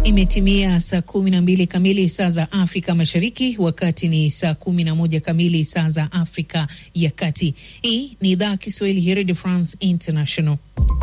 Imetimia saa kumi na mbili kamili saa za Afrika Mashariki, wakati ni saa kumi na moja kamili saa za Afrika ya Kati. Hii ni idhaa Kiswahili ya Radio France International.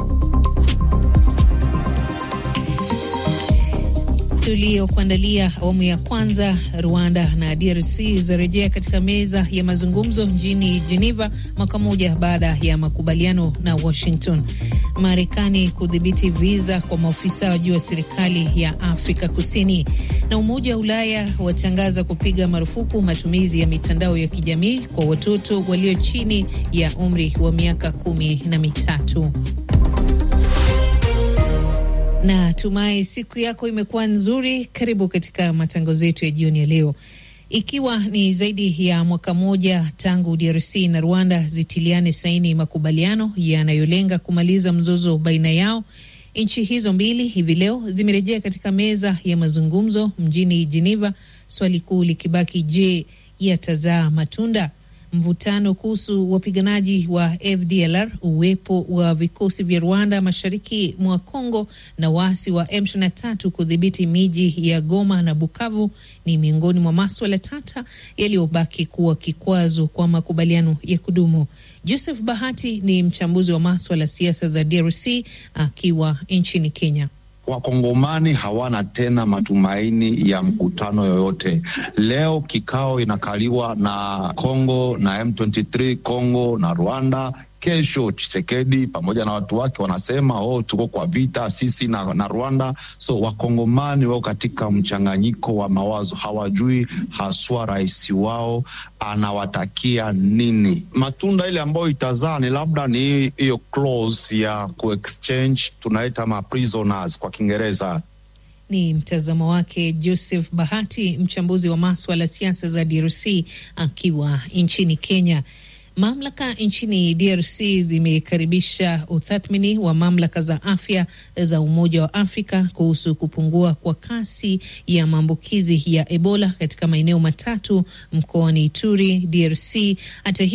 Tuliokuandalia awamu ya kwanza. Rwanda na DRC zarejea katika meza ya mazungumzo mjini Geneva mwaka mmoja baada ya makubaliano na Washington. Marekani kudhibiti viza kwa maofisa wa juu wa serikali ya Afrika Kusini, na Umoja wa Ulaya watangaza kupiga marufuku matumizi ya mitandao ya kijamii kwa watoto walio chini ya umri wa miaka kumi na mitatu. Na tumai siku yako imekuwa nzuri. Karibu katika matangazo yetu ya jioni ya leo. Ikiwa ni zaidi ya mwaka mmoja tangu DRC na Rwanda zitiliane saini makubaliano yanayolenga kumaliza mzozo baina yao, nchi hizo mbili hivi leo zimerejea katika meza ya mazungumzo mjini Geneva, swali kuu likibaki, je, yatazaa matunda? Mvutano kuhusu wapiganaji wa FDLR, uwepo wa vikosi vya Rwanda mashariki mwa Kongo na waasi wa M23 kudhibiti miji ya Goma na Bukavu ni miongoni mwa maswala tata yaliyobaki kuwa kikwazo kwa makubaliano ya kudumu. Joseph Bahati ni mchambuzi wa maswala siasa za DRC akiwa nchini Kenya. Wakongomani hawana tena matumaini ya mkutano yoyote. Leo kikao inakaliwa na Kongo na M23, Kongo na Rwanda. Kesho Chisekedi pamoja na watu wake wanasema oh, tuko kwa vita sisi na, na Rwanda. So wakongomani wao katika mchanganyiko wa mawazo, hawajui haswa rais wao anawatakia nini. Matunda ile ambayo itazaa ni labda ni hiyo clause ya kuexchange, tunaita ma prisoners kwa Kiingereza. Ni mtazamo wake Joseph Bahati, mchambuzi wa maswala siasa za DRC akiwa nchini Kenya. Mamlaka nchini DRC zimekaribisha utathmini wa mamlaka za afya za Umoja wa Afrika kuhusu kupungua kwa kasi ya maambukizi ya Ebola katika maeneo matatu mkoani Ituri, DRC. Hata